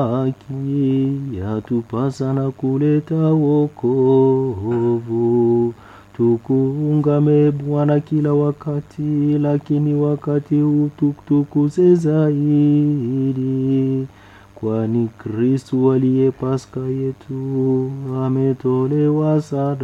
haki yatupasa na kuleta wokovu. Tukuungame Bwana kila wakati, lakini wakati huu tukutukuze zaidi, kwani Kristu aliye Paska yetu ametolewa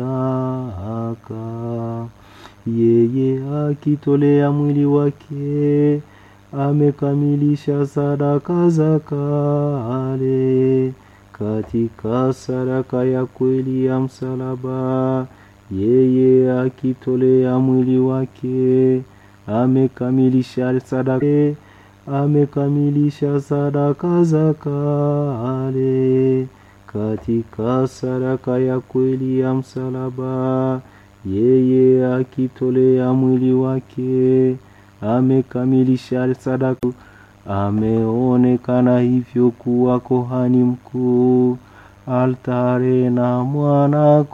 sadaka. Yeye akitolea mwili wake amekamilisha sadaka za kale. Katika sadaka ya kweli ya msalaba, yeye akitolea mwili wake amekamilisha sadaka, amekamilisha sadaka za kale. Katika sadaka ya kweli ya msalaba, yeye akitolea mwili wake amekamilisha sadaka. Ameonekana hivyo kuwa kohani mkuu, altare na mwana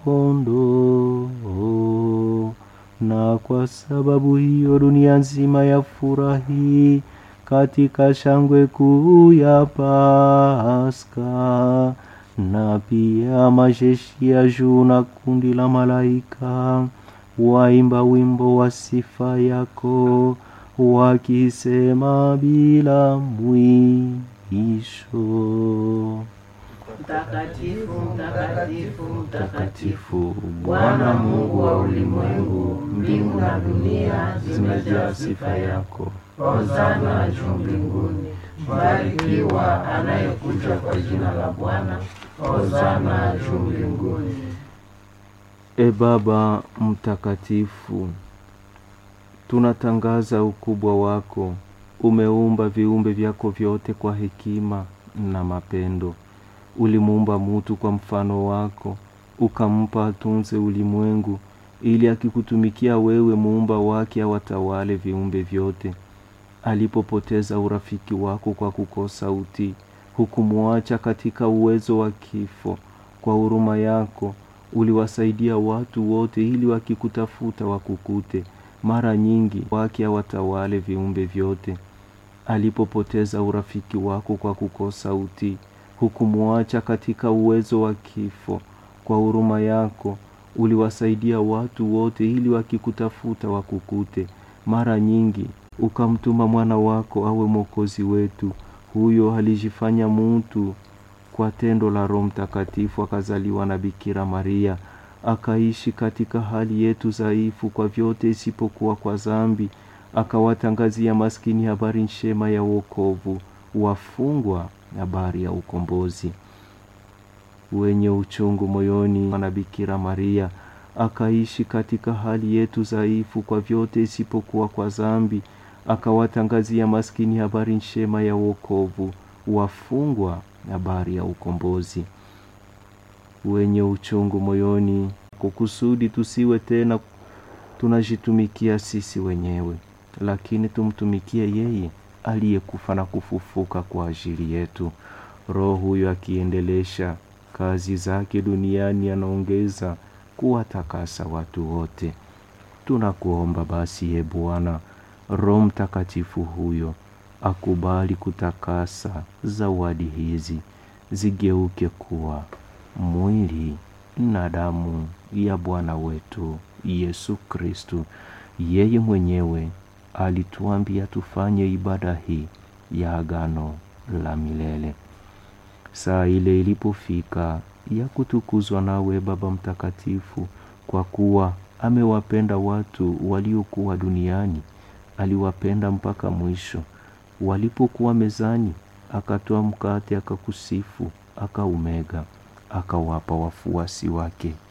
kondoo. Na kwa sababu hiyo dunia nzima yafurahi katika shangwe kuu ya Paska, na pia majeshi ya juu na kundi la malaika waimba wimbo wa sifa yako wakisema bila mwisho. Mtakatifu, mtakatifu, mtakatifu, Bwana Mungu wa ulimwengu, mbingu na dunia zimejaa sifa yako. Hosana juu mbinguni. Mbarikiwa anayekuja kwa jina la Bwana. Hosana juu mbinguni. E Baba mtakatifu, tunatangaza ukubwa wako. Umeumba viumbe vyako vyote kwa hekima na mapendo. Ulimuumba mutu kwa mfano wako, ukampa atunze ulimwengu, ili akikutumikia wewe, muumba wake, awatawale viumbe vyote. Alipopoteza urafiki wako kwa kukosa utii, hukumwacha katika uwezo wa kifo. Kwa huruma yako uliwasaidia watu wote, ili wakikutafuta wakukute. Mara nyingi wake awatawale viumbe vyote. Alipopoteza urafiki wako kwa kukosa utii, hukumwacha katika uwezo wa kifo. Kwa huruma yako uliwasaidia watu wote, ili wakikutafuta wakukute. Mara nyingi ukamtuma mwana wako awe mwokozi wetu. Huyo alijifanya mutu kwa tendo la Roho Mtakatifu, akazaliwa na Bikira Maria, akaishi katika hali yetu dhaifu kwa vyote isipokuwa kwa dhambi, akawatangazia maskini habari njema ya wokovu, wafungwa habari ya ukombozi. Wenye uchungu moyoni na Bikira Maria akaishi katika hali yetu dhaifu kwa vyote isipokuwa kwa dhambi, akawatangazia maskini habari njema ya wokovu, wafungwa habari ya ukombozi. Wenye uchungu moyoni, kwa kusudi tusiwe tena tunajitumikia sisi wenyewe, lakini tumtumikie yeye aliyekufa na kufufuka kwa ajili yetu. Roho huyo akiendelesha kazi zake duniani, anaongeza kuwatakasa watu wote. Tunakuomba basi, ye Bwana, Roho Mtakatifu huyo akubali kutakasa zawadi hizi zigeuke kuwa mwili na damu ya Bwana wetu Yesu Kristu. Yeye mwenyewe alituambia tufanye ibada hii ya agano la milele. Saa ile ilipofika ya kutukuzwa nawe Baba Mtakatifu, kwa kuwa amewapenda watu waliokuwa duniani, aliwapenda mpaka mwisho. Walipokuwa mezani, akatoa mkate, akakusifu, akaumega, akawapa wafuasi wake,